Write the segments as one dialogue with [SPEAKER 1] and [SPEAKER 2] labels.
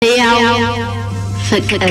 [SPEAKER 1] ሕያው ፍቅር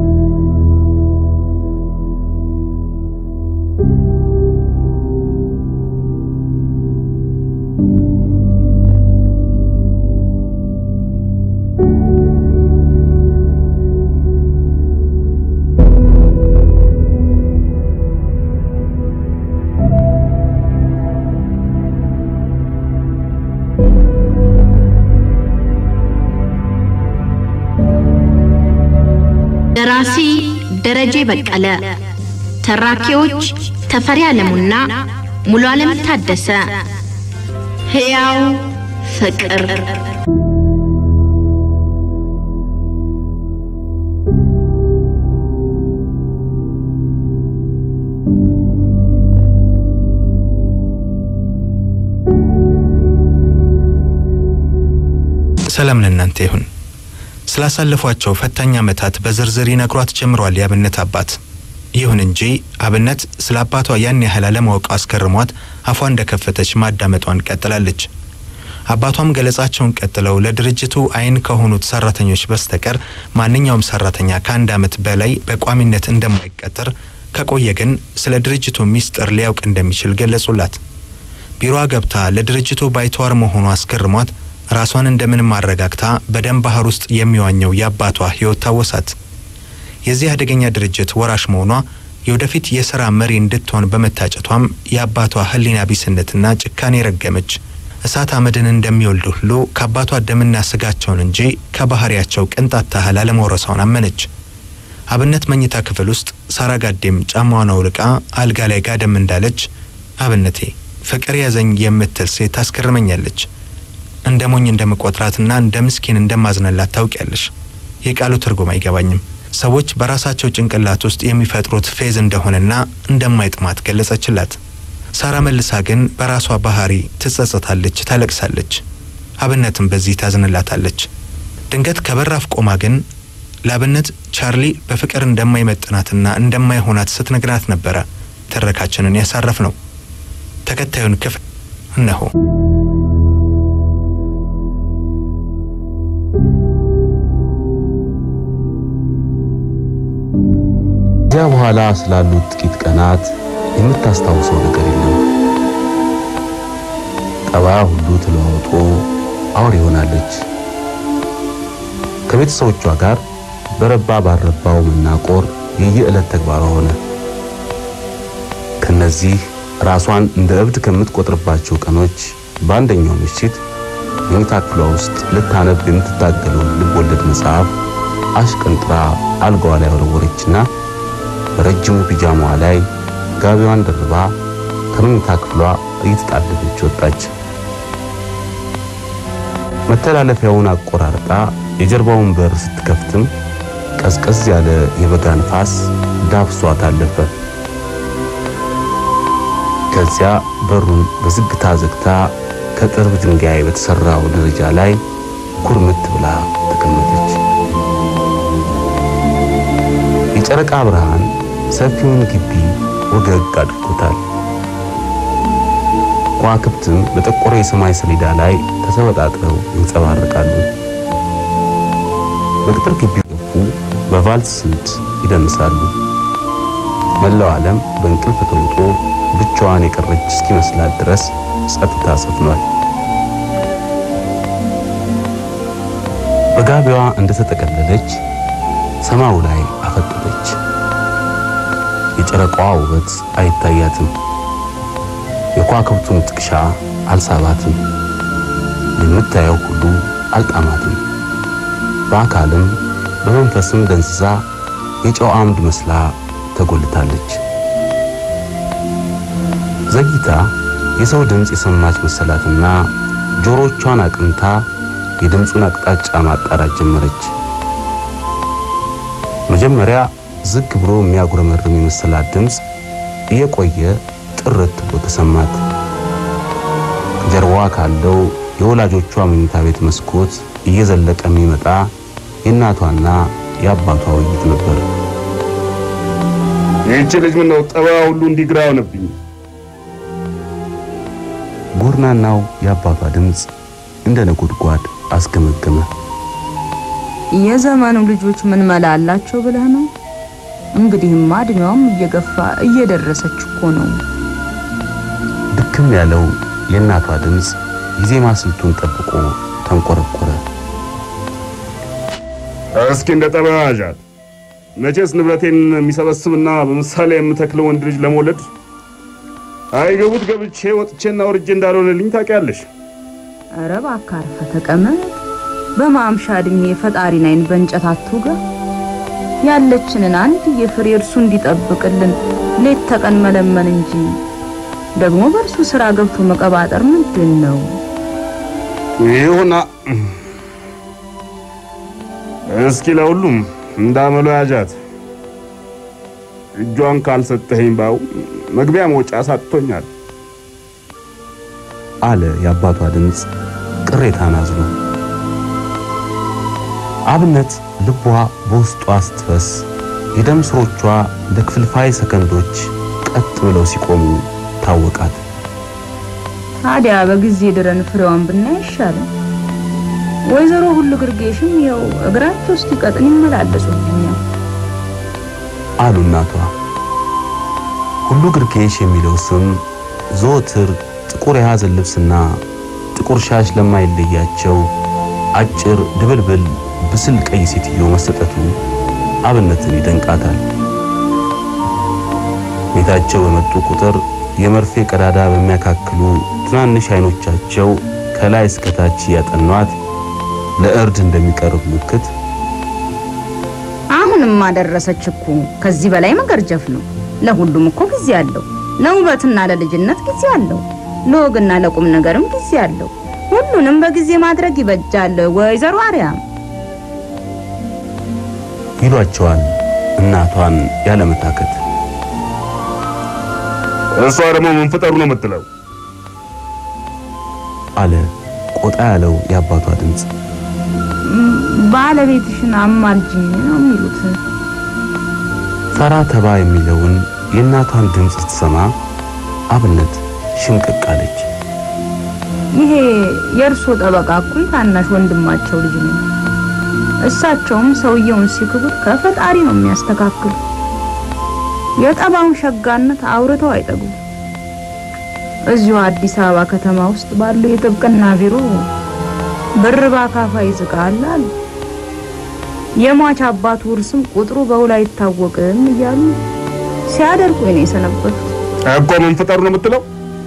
[SPEAKER 1] ደራሲ ደረጀ በቀለ፣ ተራኪዎች ተፈሪ አለሙና ሙሉ ዓለም ታደሰ። ሕያው ፍቅር
[SPEAKER 2] ሰላም ለእናንተ ይሁን። ስላሳለፏቸው ፈታኝ ዓመታት በዝርዝር ይነግሯት ጀምሯል የአብነት አባት። ይሁን እንጂ አብነት ስለ አባቷ ያን ያህል አለማወቅ አስገርሟት አፏ እንደከፈተች ማዳመጧን ቀጥላለች። አባቷም ገለጻቸውን ቀጥለው ለድርጅቱ ዓይን ከሆኑት ሰራተኞች በስተቀር ማንኛውም ሰራተኛ ከአንድ ዓመት በላይ በቋሚነት እንደማይቀጠር ከቆየ ግን ስለ ድርጅቱ ሚስጥር ሊያውቅ እንደሚችል ገለጹላት። ቢሮዋ ገብታ ለድርጅቱ ባይተዋር መሆኑ አስገርሟት ራሷን እንደምንም አረጋግታ በደም ባህር ውስጥ የሚዋኘው የአባቷ ሕይወት ታወሳት። የዚህ አደገኛ ድርጅት ወራሽ መሆኗ የወደፊት የሥራ መሪ እንድትሆን በመታጨቷም የአባቷ ሕሊና ቢስነትና ጭካኔ ረገመች። እሳት አመድን እንደሚወልድ ሁሉ ከአባቷ ደምና ስጋቸውን እንጂ ከባህሪያቸው ቅንጣት ታህል አለመውረሷን አመነች። አብነት መኝታ ክፍል ውስጥ ሳራ ጋዴም ጫማዋን አውልቃ አልጋ ላይ ጋደም እንዳለች አብነቴ ፍቅር ያዘኝ የምትል ሴት ታስገርመኛለች። እንደ ሞኝ እንደምቆጥራትና እንደ ምስኪን እንደማዝነላት ታውቂያለሽ። የቃሉ ትርጉም አይገባኝም። ሰዎች በራሳቸው ጭንቅላት ውስጥ የሚፈጥሩት ፌዝ እንደሆነና እንደማይጥማት ገለጸችላት። ሳራ መልሳ ግን በራሷ ባህሪ ትጸጸታለች፣ ታለቅሳለች። አብነትም በዚህ ታዝንላታለች። ድንገት ከበራፍ ቆማ ግን ለአብነት ቻርሊ በፍቅር እንደማይመጥናትና እንደማይሆናት ስትነግራት ነበረ ትረካችንን ያሳረፍ ነው። ተከታዩን ክፍል እነሆ።
[SPEAKER 3] ከዚያ በኋላ ስላሉት ጥቂት ቀናት የምታስታውሰው ነገር የለም። ጠባያ ሁሉ ተለዋውጦ አውሬ ሆናለች። ከቤተሰቦቿ ጋር በረባ ባልረባው መናቆር የየዕለት ተግባሯ ሆነ። ከነዚህ ራሷን እንደ እብድ ከምትቆጥርባቸው ቀኖች በአንደኛው ምሽት መኝታ ክፍሏ ውስጥ ልታነብ የምትታገለውን ልብ ወለድ መጽሐፍ አሽቀንጥራ አልጋዋ ላይ ወረወረችና በረጅሙ ፒጃማዋ ላይ ጋቢዋን ደርባ ከመኝታ ክፍሏ እየተጣደፈች ወጣች። መተላለፊያውን አቆራርጣ የጀርባውን በር ስትከፍትም ቀዝቀዝ ያለ የበጋ ንፋስ ዳብሷት አለፈ። ከዚያ በሩን በዝግታ ዘግታ ከጥርብ ድንጋይ በተሰራው ደረጃ ላይ ኩርምት ብላ ተቀመጠች። የጨረቃ ብርሃን ሰፊውን ግቢ ወገግ አድርጎታል። ከዋክብትም በጠቆረ የሰማይ ሰሌዳ ላይ ተሰበጣጥረው ይንጸባረቃሉ። በቅጥር ግቢ ገፉ በቫልስ ስልት ይደንሳሉ። መላው ዓለም በእንቅልፍ ተውጦ ብቻዋን የቀረች እስኪመስላት ድረስ ጸጥታ ሰፍኗል። በጋቢዋ እንደተጠቀለለች ሰማዩ ላይ አፈጠጠች። የጨረቃዋ ውበት አይታያትም። የከዋክብቱን ጥቅሻ አልሳባትም። የምታየው ሁሉ አልጣማትም። በአካልም በመንፈስም ደንዝዛ የጨው አምድ መስላ ተጎልታለች። ዘግይታ የሰው ድምፅ የሰማች መሰላትና ጆሮቿን አቅንታ የድምፁን አቅጣጫ ማጣራት ጀመረች። መጀመሪያ ዝግ ብሎ የሚያጉረመርም የመሰላት ድምፅ እየቆየ ጥርት ብሎ ተሰማት። ከጀርባዋ ካለው የወላጆቿ መኝታ ቤት መስኮት እየዘለቀ የሚመጣ የእናቷና የአባቷ ውይይት ነበር።
[SPEAKER 4] ይህች ልጅ ምነው ጠባያ ሁሉ እንዲግራ ሆነብኝ?
[SPEAKER 3] ጎርናናው የአባቷ ድምፅ እንደ ነጎድጓድ አስገመገመ።
[SPEAKER 5] የዘመኑ ልጆች ምን መላ አላቸው ብለህ ነው? እንግዲህማ እድሜዋም እየገፋ እየደረሰች እኮ ነው።
[SPEAKER 3] ድክም ያለው የእናቷ ድምፅ የዜማ ስልቱን ጠብቆ ተንቆረቆረ።
[SPEAKER 4] እስኪ እንደ ጠበያ ያዣት። መቼስ ንብረቴን የሚሰበስብና በምሳሌ የምተክለው ወንድ ልጅ ለመውለድ አይገቡት ገብቼ ወጥቼና ወርጄ እንዳልሆነልኝ ታውቂያለሽ።
[SPEAKER 5] ኧረ እባክህ አርፈህ ተቀመጥ። በማምሻ እድሜ ፈጣሪን አይን በእንጨት አትውጋ። ያለችንን አንድ የፍሬ እርሱ እንዲጠብቅልን ሌት ተቀን መለመን እንጂ ደግሞ በእርሱ ስራ ገብቶ መቀባጠር ምንድን ነው?
[SPEAKER 4] ይሁና እስኪ ለሁሉም እንዳመሎ ያዣት። እጇን ካልሰጠኸኝ ባው መግቢያ መውጫ ሳጥቶኛል
[SPEAKER 3] አለ የአባቷ ድምፅ ቅሬታን አዝሎ። አብነት ልቧ በውስጧ ስትፈስ የደም ስሮቿ እንደ ክፍልፋይ ሰከንዶች ቀጥ ብለው ሲቆሙ ታወቃት።
[SPEAKER 5] ታዲያ በጊዜ ድረን ፍሬዋን ብናይ ይሻላል። ወይዘሮ ሁሉ ግርጌሽም ይኸው እግራቸው እስኪቀጥን ይመላለሱብኛል።
[SPEAKER 3] አሉ እናቷ። ሁሉ ግርጌሽ የሚለው ስም ዘወትር ጥቁር የሐዘን ልብስና ጥቁር ሻሽ ለማይለያቸው አጭር ድብልብል ብስል ቀይ ሴትዮ መሰጠቱ አብነትን ይደንቃታል። ቤታቸው በመጡ ቁጥር የመርፌ ቀዳዳ በሚያካክሉ ትናንሽ አይኖቻቸው ከላይ እስከታች ያጠኗት ለእርድ እንደሚቀርብ ምልክት
[SPEAKER 5] አሁንም አደረሰች እኮ። ከዚህ በላይ መገርጀፍ ነው። ለሁሉም እኮ ጊዜ አለው። ለውበትና ለልጅነት ጊዜ አለው። ለወግና ለቁም ነገርም ጊዜ አለው። ሁሉንም በጊዜ ማድረግ ይበጃል። ወይዘሮ አርያም
[SPEAKER 3] ይሏቸዋል እናቷን ያለመታከት።
[SPEAKER 4] እሷ ደግሞ ምን ፍጠሩ ነው የምትለው?
[SPEAKER 3] አለ ቆጣ ያለው የአባቷ ድምፅ።
[SPEAKER 5] ባለቤትሽን አማልጅኝ ነው የሚሉት።
[SPEAKER 3] ፈራ ተባ የሚለውን የእናቷን ድምፅ ስትሰማ አብነት ሽምቅቅ አለች።
[SPEAKER 5] ይሄ የእርሶ ጠበቃ እኮ የታናሽ ወንድማቸው ልጅ ነው። እሳቸውም ሰውየውን ሲክቡት ከፈጣሪ ነው የሚያስተካክሉ። የጠባውን ሸጋነት አውርተው አይጠጉም። እዚሁ አዲስ አበባ ከተማ ውስጥ ባለው የጥብቅና ቢሮ ብር ባካፋ ይዝቃል አሉ። የሟች አባቱ ውርስም ቁጥሩ በውል አይታወቅም እያሉ ሲያደርጉ ነው የሰነበቱት።
[SPEAKER 4] እኮ ምን ፍጠሩ ነው የምትለው?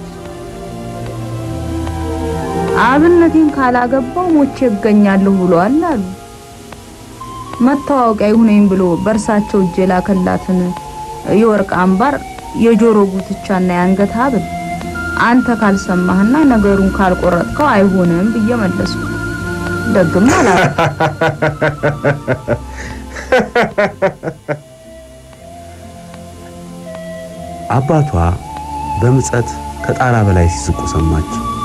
[SPEAKER 5] አብነቴን ካላገባው ሞቼ እገኛለሁ ብሏል አሉ። መታወቂያ ይሁነኝ ብሎ በእርሳቸው እጅ የላከላትን የወርቅ አምባር፣ የጆሮ ጉትቻና የአንገት ሐብል አንተ ካልሰማህና ነገሩን ካልቆረጥከው አይሆንም ብዬ መለስኩ። ደግም አላለ።
[SPEAKER 3] አባቷ በምጸት ከጣራ በላይ ሲስቁ ሰማች።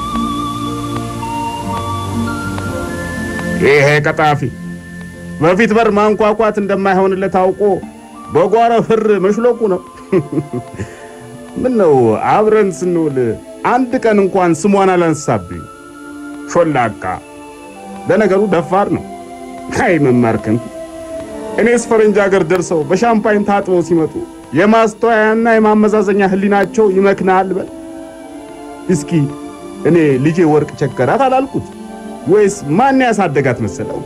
[SPEAKER 4] ይሄ ቀጣፊ በፊት በር ማንኳኳት እንደማይሆንለት አውቆ በጓሮ ፍር መሽሎቁ ነው። ምን ነው አብረን ስንውል አንድ ቀን እንኳን ስሟን አላነሳብኝ። ሾላቃ ለነገሩ ደፋር ነው። አይ መማርከን እኔስ ፈረንጅ ሀገር ደርሰው በሻምፓኝ ታጥበው ሲመጡ የማስተዋያና የማመዛዘኛ ህሊናቸው ይመክናል በል እስኪ እኔ ልጄ ወርቅ ቸገራት አላልኩት ወይስ ማን ያሳደጋት መሰለው?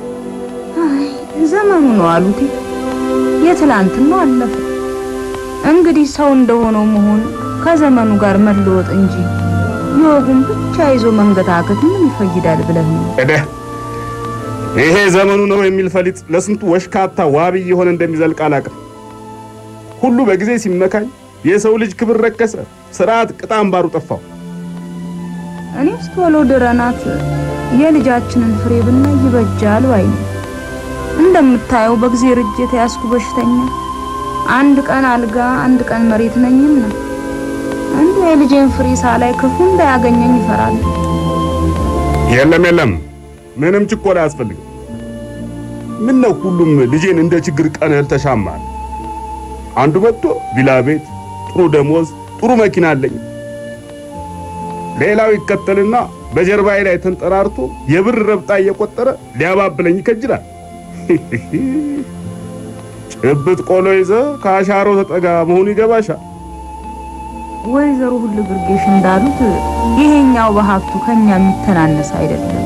[SPEAKER 5] ዘመኑ ነው አሉት። የትላንትናው አለፈ። እንግዲህ ሰው እንደሆነው መሆን ከዘመኑ ጋር መለወጥ እንጂ የወጉን ብቻ ይዞ መንገታከት ምን ይፈይዳል ብለህ ነው?
[SPEAKER 4] እደ ይሄ ዘመኑ ነው የሚል ፈሊጥ ለስንቱ ወሽካታ ዋቢ የሆነ እንደሚዘልቅ አላውቅም። ሁሉ በጊዜ ሲመካኝ የሰው ልጅ ክብር ረከሰ፣ ስርዓት ቅጥ አምባሩ ጠፋው።
[SPEAKER 5] እኔስ ቶሎ ድረናት የልጃችንን ፍሬ ብናይ ይበጃል ባይ ነኝ። እንደምታየው በእግዜር እጅ የተያዝኩ በሽተኛ አንድ ቀን አልጋ አንድ ቀን መሬት ነኝና እንዲሁ የልጄን ፍሬ ሳላይ ክፉ እንዳያገኘኝ ይፈራል።
[SPEAKER 4] የለም የለም፣ ምንም ችኮላ አያስፈልግም። ምን ነው ሁሉም ልጄን እንደ ችግር ቀንህል ተሻማል። አንዱ መጥቶ ቪላ ቤት፣ ጥሩ ደሞዝ፣ ጥሩ መኪና አለኝ። ሌላው ይከተልና በጀርባዬ ላይ ተንጠራርቶ የብር ረብጣ እየቆጠረ ሊያባብለኝ ይከጅላል። ጭብጥ ቆሎ ይዘ ከአሻሮ ተጠጋ መሆኑ ይገባሻል።
[SPEAKER 5] ወይዘሮ ሁሉ ብርጌሽ እንዳሉት ይሄኛው በሀብቱ ከኛ የሚተናነስ አይደለም።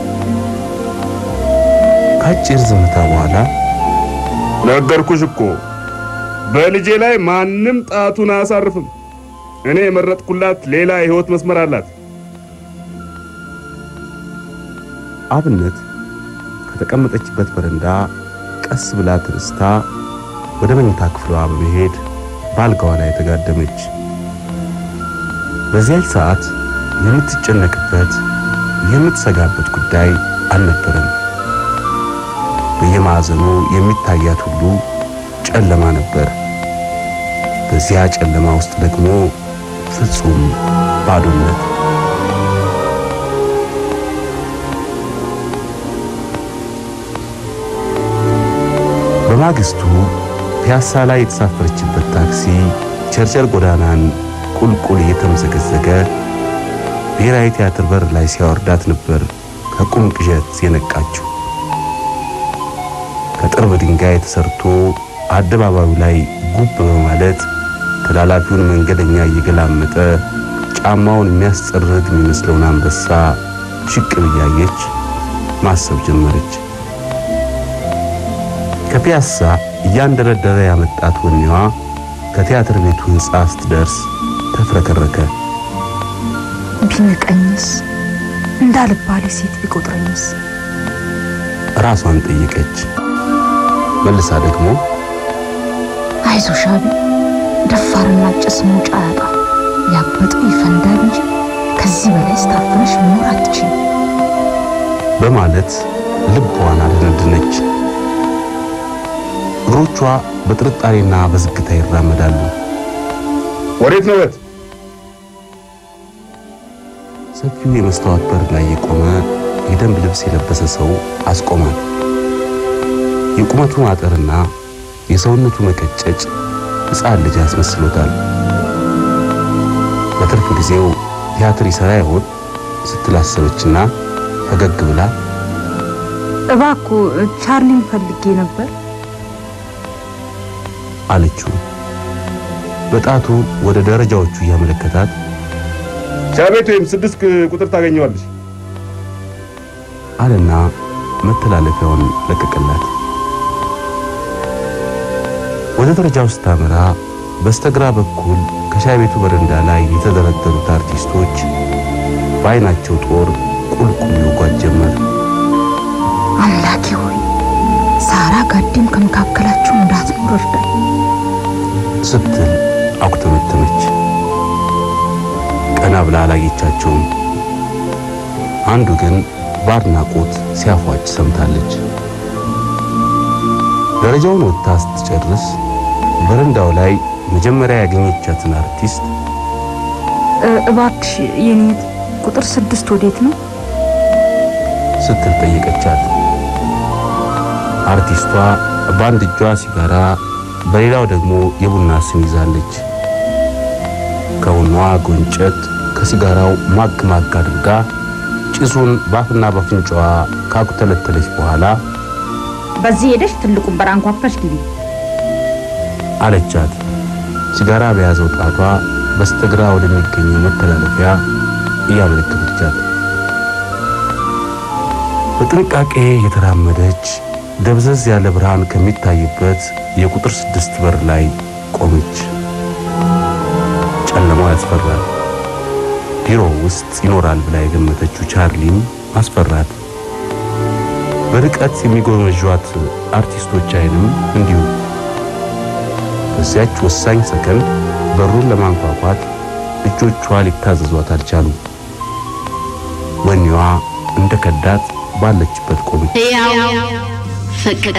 [SPEAKER 3] ከአጭር ዝምታ በኋላ
[SPEAKER 4] ነገርኩሽ እኮ በልጄ ላይ ማንም ጣቱን አያሳርፍም። እኔ የመረጥኩላት ሌላ የህይወት መስመር አላት።
[SPEAKER 3] አብነት ከተቀመጠችበት በረንዳ ቀስ ብላ ተነስታ ወደ መኝታ ክፍሏ በመሄድ በአልጋዋ ላይ ተጋደመች። በዚያች ሰዓት የምትጨነቅበት የምትሰጋበት ጉዳይ አልነበረም። በየማዕዘኑ የሚታያት ሁሉ ጨለማ ነበር። በዚያ ጨለማ ውስጥ ደግሞ ፍጹም ባዶነት። በማግስቱ ፒያሳ ላይ የተሳፈረችበት ታክሲ ቸርቸር ጎዳናን ቁልቁል እየተመዘገዘገ ብሔራዊ ቲያትር በር ላይ ሲያወርዳት ነበር ከቁም ቅዠት የነቃችው። ከጥርብ ድንጋይ ተሰርቶ አደባባዩ ላይ ጉብ በማለት ተላላፊውን መንገደኛ እየገላመጠ ጫማውን የሚያስጠርግ የሚመስለውን አንበሳ ሽቅብ እያየች ማሰብ ጀመረች። ከፒያሳ እያንደረደረ ያመጣት ወኔዋ ከቲያትር ቤቱ ሕንፃ ስትደርስ ተፍረከረከ።
[SPEAKER 5] ቢንቀኝስ እንዳልባሌ ሴት ቢቆጥረኝስ?
[SPEAKER 3] ራሷን ጠየቀች። መልሳ ደግሞ
[SPEAKER 5] አይዞሽ አቢ፣ ደፋርና ጭስ መውጫ ያጣ ያበጠው ይፈንዳል እንጂ ከዚህ በላይ ስታፍነሽ መኖር አትችይም።
[SPEAKER 3] በማለት ልቧን አደነደነች። እግሮቿ በጥርጣሬና በዝግታ ይራመዳሉ።
[SPEAKER 4] ወዴት ነው በት?
[SPEAKER 3] ሰፊው የመስታወት በር ላይ የቆመ የደንብ ልብስ የለበሰ ሰው አስቆማት። የቁመቱ ማጠርና የሰውነቱ መቀጨጭ ሕፃን ልጅ አስመስሎታል። በትርፍ ጊዜው ቲያትር ይሠራ ይሆን ስትል አሰበችና ፈገግ ብላ
[SPEAKER 5] እባክዎ ቻርሊን ፈልጌ ነበር።
[SPEAKER 3] አለችው። በጣቱ ወደ ደረጃዎቹ እያመለከታት
[SPEAKER 4] ቻቤት ወይም ስድስት ቁጥር ታገኘዋለች
[SPEAKER 3] አለና መተላለፊያውን ለቀቀላት። ወደ ደረጃው ስታመራ በስተግራ በኩል ከሻይ ቤቱ በረንዳ ላይ የተደረደሩት አርቲስቶች በዓይናቸው ጦር ቁልቁል ይወጓት ጀመር።
[SPEAKER 5] አምላኬ ሆይ ሳራ ጋዴም ከመካከላቸው እንዳትኖር እርዳኝ።
[SPEAKER 3] ስትል አኩተመተመች። ቀና ብላ አላየቻቸውም። አንዱ ግን በአድናቆት ሲያፏጭ ሰምታለች። ደረጃውን ወጥታ ስትጨርስ በረንዳው ላይ መጀመሪያ ያገኘቻትን አርቲስት
[SPEAKER 5] እ- እባክሽ የኔት ቁጥር ስድስት ወዴት ነው?
[SPEAKER 3] ስትል ጠየቀቻት። አርቲስቷ በአንድ እጇ ሲጋራ በሌላው ደግሞ የቡና ስም ይዛለች። ከቡናዋ ጎንጨት ከሲጋራው ማግ ማግ አድርጋ ጭሱን ባፍና በአፍንጫዋ ካኩተለተለች በኋላ
[SPEAKER 6] በዚህ ሄደሽ ትልቁን በር አንኳኩተሽ ግቢ።
[SPEAKER 3] አለቻት። ሲጋራ በያዘው ጣቷ በስተግራ ወደሚገኘው መተላለፊያ እያመለከተቻት በጥንቃቄ የተራመደች ደብዘዝ ያለ ብርሃን ከሚታይበት የቁጥር ስድስት በር ላይ ቆመች። ጨለማው ያስፈራል። ቢሮ ውስጥ ይኖራል ብላ የገመተችው ቻርሊም አስፈራት። በርቀት የሚጎመጇት አርቲስቶች አይንም እንዲሁ። በዚያች ወሳኝ ሰከንድ በሩን ለማንኳኳት እጆቿ ሊታዘዟት አልቻሉም። ወኔዋ እንደ ከዳት ባለችበት ቆመች።
[SPEAKER 1] ሕያው ፍቅር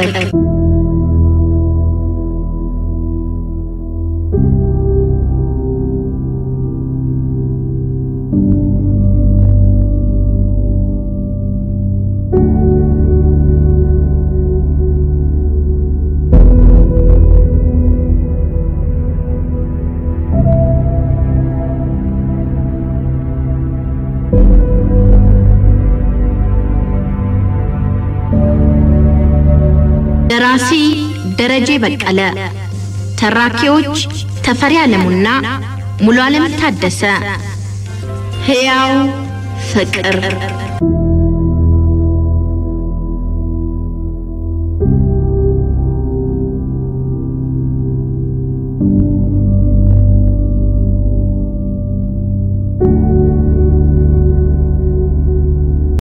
[SPEAKER 1] ደራሲ ደረጀ በቀለ፣ ተራኪዎች ተፈሪ አለሙና ሙሉ ዓለም ታደሰ። ሕያው ፍቅር